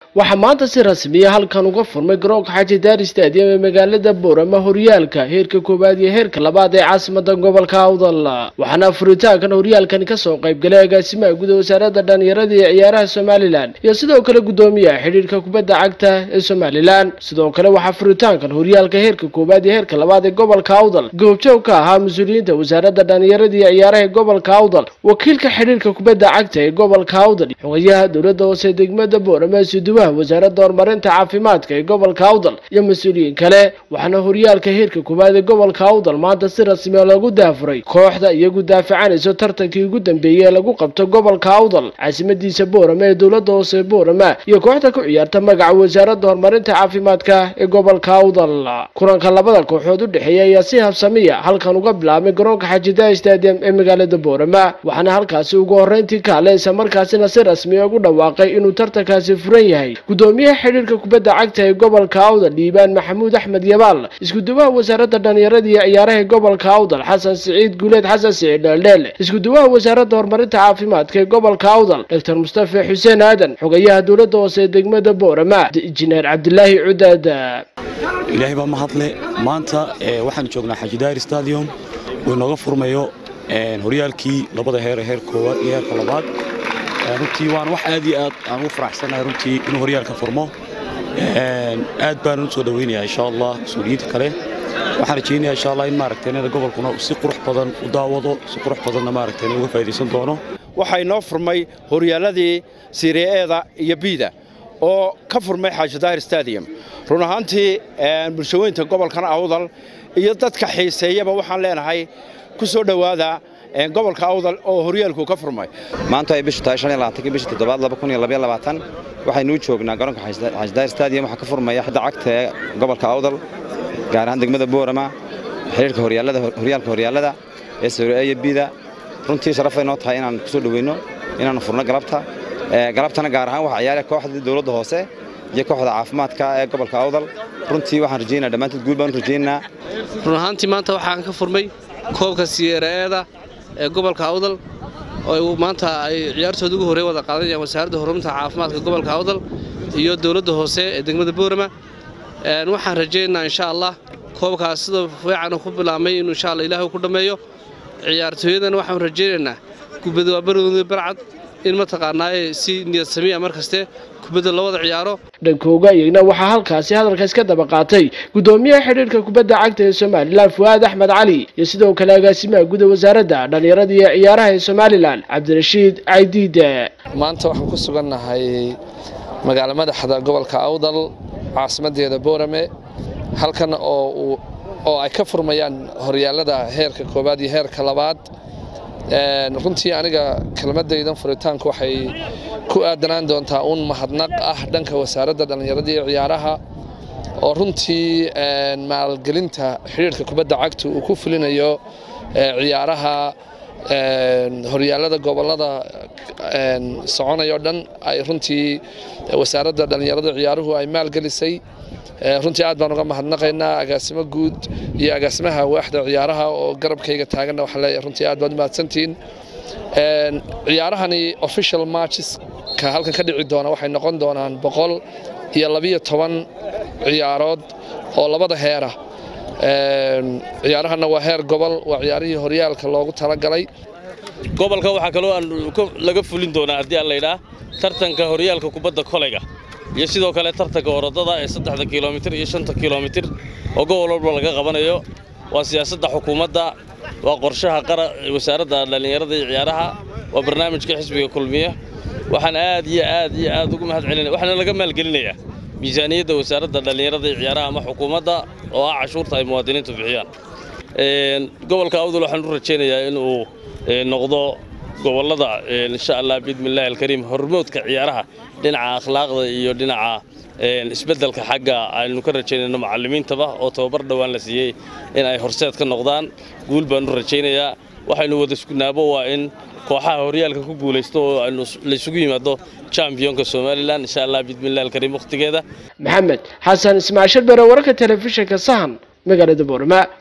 waxaa maanta si rasmiya halkan uga furmay garoonka xaji daari stadium ee magaalada boorama horyaalka heerka koowaad iyo heerka labaad ee caasimada gobolka awdal waxaana furitaankan horyaalkani kasoo qaybgalay agaasimaha guud wasaaradda dhalinyarada iyo ciyaaraha somalilan iyo sidoo kale gudoomiyaha xidhiirka kubadda cagta ee somalilan sidoo kale waxaa furitaankan horyaalka heerka koowaad iyo heerka labaad ee gobolka awdal goobjoog ka ahaa mas-uuliyiinta wasaaradda dhalinyarada iyo ciyaaraha ee gobolka awdal wakiilka xidhiirka kubadda cagta ee gobolka awdal xogayaha dowladda hoose degmada boorama suduwaha wasaaradda horumarinta caafimaadka ee gobolka awdal iyo mas-uuliyiin kale waxaana horyaalka heerka koowaad ee gobolka awdal maanta si rasmiya loogu daafuray kooxda iyagu daafacanayso tartankii ugu dambeeyey ee lagu qabto gobolka awdal caasimadiisa boorama ee dowladda hoose boorama iyo kooxda ku ciyaarta magaca wasaaradda horumarinta caafimaadka ee gobolka awdal kulanka labada kooxood u dhexeeya ayaa si habsamiya halkan uga bilaabmay garoonka xajidaa stadium ee magaalada boorama waxaana halkaasi ugu horreyntii kaale isla markaasina si rasmiya ugu dhawaaqay inuu tartankaasi furan yahay gudoomiyaha xidhiirka kubadda cagta ee gobolka awdal dhiibaan maxamuud axmed yabaal iskuduwaha wasaaradda dhalinyarada iyo ciyaaraha ee gobolka awdal xasan siciid guuleed xasan siciid dheeldheel iskuduwaha wasaaradda horumarinta caafimaadka ee gobolka awdal doctor mustafa xuseen aadan xogayaha dowladda hoose ee degmada boorama injineer cabdilaahi cudaad ilaahay baa mahadle maanta waxaan joognaa xajidaari stadium uu inooga furmayo horyaalkii labada heer heer koowaad iyo heerka labaad runtii waan wax aad iyo aad aan ugu faraxsanahay runtii inuu horyaalka furmo aad baan u soo dhaweynayaa insha allah mas-uuliyiinta kale waxaan rajaynayaa insha allah in maaragtay inada gobolkuna si qurux badan u daawado si qurux badanna maaragtay uga faa'iidaysan doono waxaa inoo furmay horyaaladii siriyeeda iyo biida oo ka furmay xaajadaahir stadium run ahaantii bulshaweynta gobolkan awdal iyo dadka xiiseeyaba waxaan leenahay ku soo dhowaada gobolka awdal oo horyaalku ka furmay maanta ay bishu tahay bisha toddobaad waxaynuu joognaa garoonka xaajadaahir stadium waxaa ka furmaya xidda cagta ee gobolka awdal gaar ahaan degmada boorama xiriirka horyaalka horyaalada ee sawreeya biida runtii sharafay noo tahay inaan ku soo dhoweyno inaannu furno galabta galabtana gaar ahaan waxaa ciyaaraya kooxda dowladda hoose iyo kooxda caafimaadka ee gobolka awdal runtii waxaan rajaynaa dhammaantood guul baan u rajaynaa run ahaantii maanta waxaan ka furmay koobka siyeeraeeda ee gobolka awdal oo maanta ay ciyaartooda ugu horey wada qaadanayaan wasaaradda horumarinta caafimaadka gobolka awdal iyo dowladda hoose ee degmada boorama waxaan rajaynaynaa insha allah koobkaas sida fiican ku bilaabmay inuu insha alla ilaahay ku dhammeeyo ciyaartooyadana waxaan rajaynaynaa kubadda waa barwada barcad in mataqaanaaye si niyad samiya mar kaste kubadda la wada ciyaaro dhankooga iyagna waxaa halkaasi hadalka iska daba qaatay gudoomiyaha xidhiirka kubadda cagta ee somalilan fu'aad axmed cali iyo sidoo kale agaasimaha guda wasaaradda dhalinyarada iyo ciyaaraha ee somalilan cabdirashiid caydiide maanta waxaan ku sugannahay magaalo madaxda gobolka awdal caasimadeeda boorame halkan oo oo ay ka furmayaan horyaalada heerka koowaad iyo heerka labaad runtii aniga kelmadaydan furitaanku waxay ku aadanaan doontaa uun mahadnaq ah dhanka wasaaradda dhallinyarada iyo ciyaaraha oo runtii maalgelinta xidhiirka kubadda cagta uu ku fulinayo ciyaaraha horyaalada gobolada soconayoo dhan ay runtii wasaaradda dhallinyarada ciyaaruhu ay maalgelisay runtii aad baan uga mahadnaqaynaa agaasimo guud iyo agaasimaha waaxda ciyaaraha oo garabkayga taaganna waxaa leeyahay runtii aad baad umahadsantihiin ciyaarahani official matcheska halkan ka dhici doona waxay noqon doonaan boqol iyo labiyo toban ciyaarood oo labada heera ciyaarahanna waa heer gobol waa ciyaarihii horyaalka loogu talagalay gobolka waxaa kaloo laga fulin doonaa haddii aan laydhaa tartanka horyaalka kubadda kolayga iyo sidoo kale tartanka orodada ee saddexda kilomitir iyo shanta kilomitir oo gobol walba laga qabanayo waa siyaasadda xukuumadda waa qorshaha wasaaradda dhallinyarada iyo ciyaaraha waa barnaamijka xisbiga kulmiye waxaan aad iyo aad iyo aad ugu mahad celinaya waxaana laga maalgelinayaa miisaaniyadda wasaaradda dhallinyarada iyo ciyaaraha ama xukuumadda oo ah cashuurta ay muwaadiniintu bixiyaan gobolka awdal waxaan u rajaynayaa inuu noqdo gobollada insha allah biidmillahi alkariim hormoodka ciyaaraha dhinaca akhlaaqda iyo dhinaca isbeddelka xagga aynu ka rajaynayno macallimiintaba oo tababar dhowaan la siiyey in ay horseed ka noqdaan guul baan u rajaynayaa waxaynu wada iskunaabo waa in kooxaha horyaalka ku guulaysto oo aynu laysugu yimaado championka somalilan insha allah biidmillahi alkariim wakhtigeeda maxamed xasan ismaashir bere wararka telefishinka sahan magaalada boorama